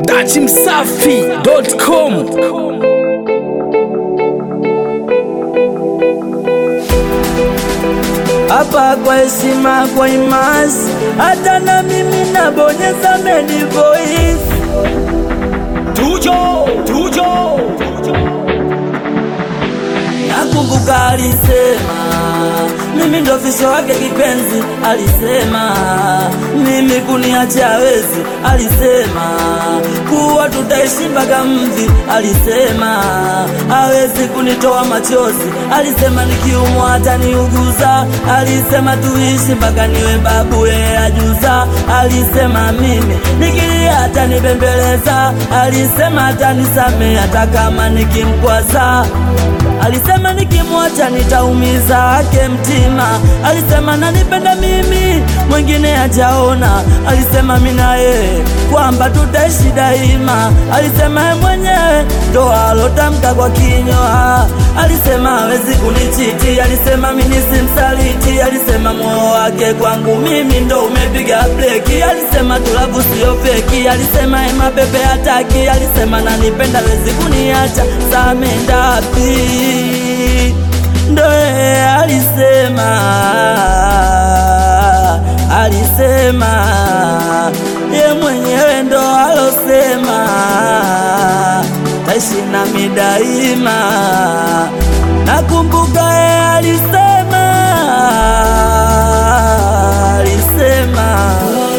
dachimsafi.com hapa kwa heshima, kwa imasi, hata na mimi nabonyeza medi voice. tujo tujo Nakumbuka alisema mimi ndo fisho wake kipenzi, alisema mimi kuniacha hawezi, alisema kuwa tutaishi mpaka mvi, alisema hawezi kunitoa machozi, alisema nikiumwa hata niuguza, alisema tuishi mpaka niwe babu yeye ajuza, alisema mimi nikilia hata nibembeleza, alisema hata nisamee hata kama nikimkwaza Alisema nikimwacha nitaumiza ake mtima. Alisema nanipenda mimi, mwingine hajaona. Alisema mimi na yeye kwamba tutaishi daima. Alisema yeye mwenyewe ndo alotamka kwa kinywa. Alisema hawezi kunichiti. Alisema mimi simsaliti. Alisema moyo wake kwangu mimi ndo umepiga breki. Alisema tulavu sio feki. Alisema yeye mapepe hataki. Alisema nanipenda hawezi kuniacha. Samendapi ndo yeye alisema, alisema ye mwenyewe ndo alosema taishi nami daima. Nakumbuka yeye alisema, alisema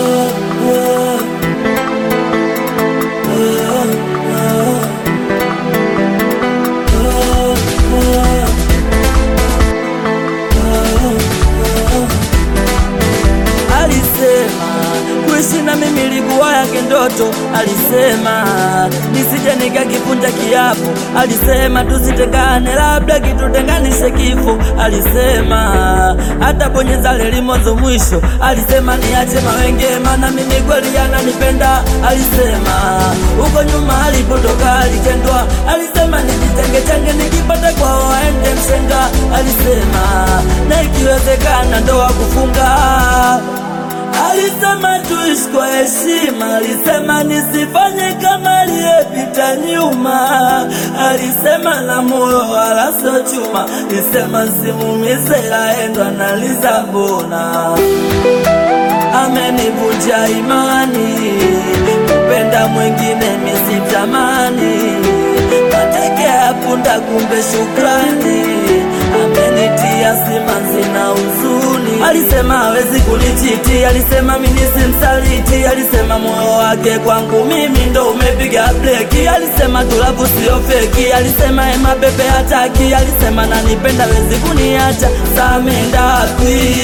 alisema kuishi na mimi ilikuwa yake ndoto. Alisema nisije nikakivunja kiapo. Alisema tusitengane, labda kitutenganishe kifo. Alisema hata bonyeza leli mwanzo mwisho. Alisema niache mawenge, maana mimi kweli ananipenda. Alisema huko nyuma alipotoka alitendwa. Alisema nijitenge chenge, nikipata kwao aende mshenga. Alisema na ikiwezekana ndoa kufunga Alisema tuishi kwa heshima, alisema nisifanye kama aliyepita nyuma. Alisema na moyo wala sio chuma, alisema simumize laendwa na Lisabona. Amenivunja imani, kupenda mwingine misitamani, mateke ya punda kumbe shukrani amenitia simanzi na huzuni. Alisema hawezi kunichiti, alisema mimi simsaliti, alisema moyo wake kwangu mimi ndo umepiga breki, alisema tulavu sio feki, alisema ema bebe hataki, alisema nanipenda hawezi kuniacha, samendapi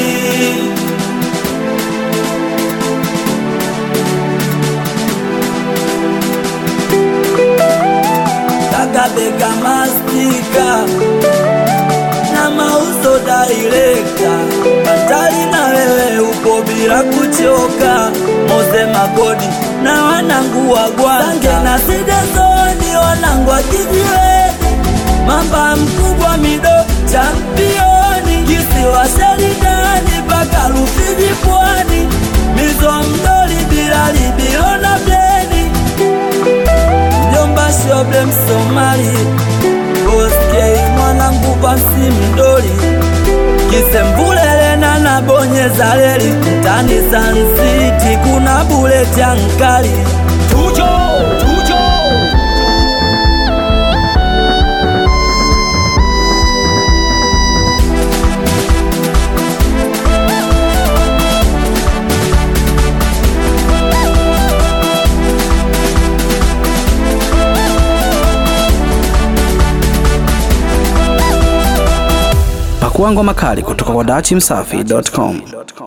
kakabeka mastika na mauzo dairekta Batali na wewe upo bila kuchoka, Moze Magodi na wanangu wa Gwanga na Sidezoni wanangu wa kijiweni, mamba mkubwa mido championi, kisiwa Sheridani mpaka Rufiji pwani, mizo mdoli bila libilo na bleni, mjomba shobe Msomali Boskei mwanangu basi mdoli Kisembulele na nabonyeza leli mtani Sun City kuna buleti ya nkali tujo tujo Pakua ngoma kali kutoka kwa dachimsafi.com.